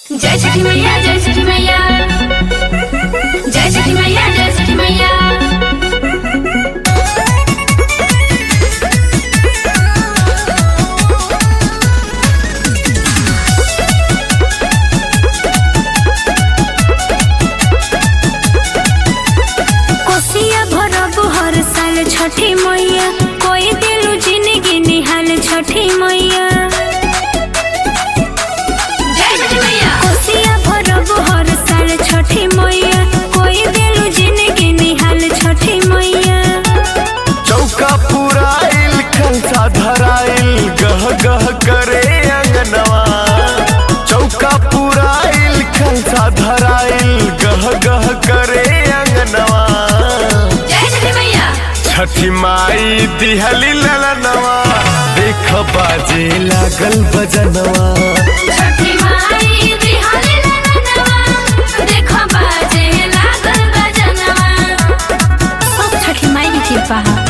जय छठी मैया जय छठी मैया जय छठी मैया जय छठी मैया कोसिया भरब हर साल छठी मैया कोई दिलू जिंदगी निहाल छठी मैया जय छठी मैया कोसिया भरब हर साल छठी मैया कोई दिलू जिंदगी निहाल छठी मैया चौका पुराइल खलसा धराइल गह गह करे अंगनवा चौका पुराइल खलसा धराइल गह गह करे अंगनवा जय छठी मैया छठी माई दिहली ललनवा देख बाजे लागल बजनवा छठी माई दिहाली ललनवा देखो बाजे लागल बजनवा सब छठी माई की कृपा है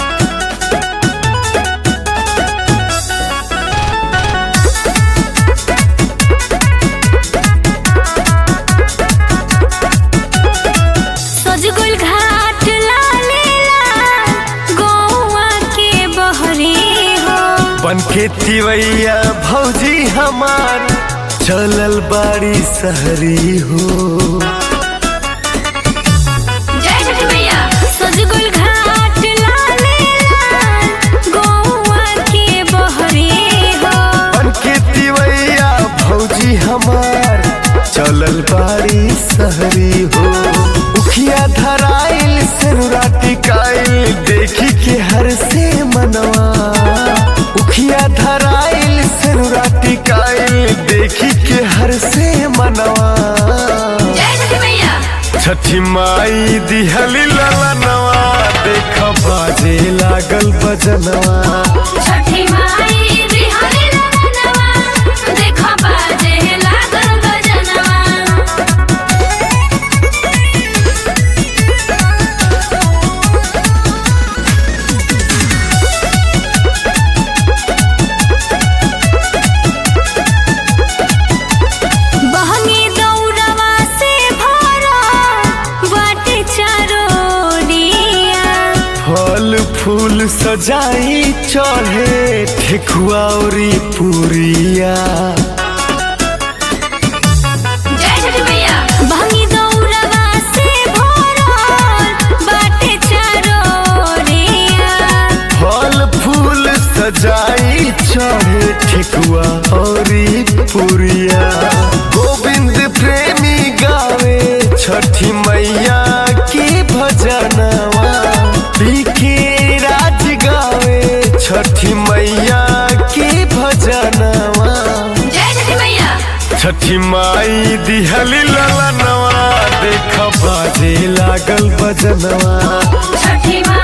सजगुल घाट लाले लाल गौआ के बहरे हो बन के तिवैया भौजी हमार चलल बाड़ी सहरी हो जय छठी मैया सजगुल घाट लाले लाल गौआ के बहरे हो बनके तिवैया भौजी हमार चलल बाड़ी सहरी हो उखिया धराइल सेनुरा टिकाइल देखी के हर से मनवा उखिया धराइल सेनुरा टिकाइल देखी के हर से मनवा जय छठी मैया छठी माई दिहली ललनवा देख बाजे लागल बजनवा छठी माई दिहाली ललनवा देखो बाजे लागल बजनवा बहनी दौड़वा से भरा बाटे चारोड़िया फल फूल सजाई चढ़े ठेकुआ औरी पुरिया जय छठी मैया बहनी दौड़वा से भरा बाटे चारोड़िया फल फूल सजाई चढ़े ठेकुआ औरी पुरिया गोविंद प्रेमी गावे छठी मैया की भजनवा पीके राज गावे छठी मैया की भजनवा जय छठी मैया छठी माई दिहली ललनवा देख बाजे लागल बजनवा छठी माई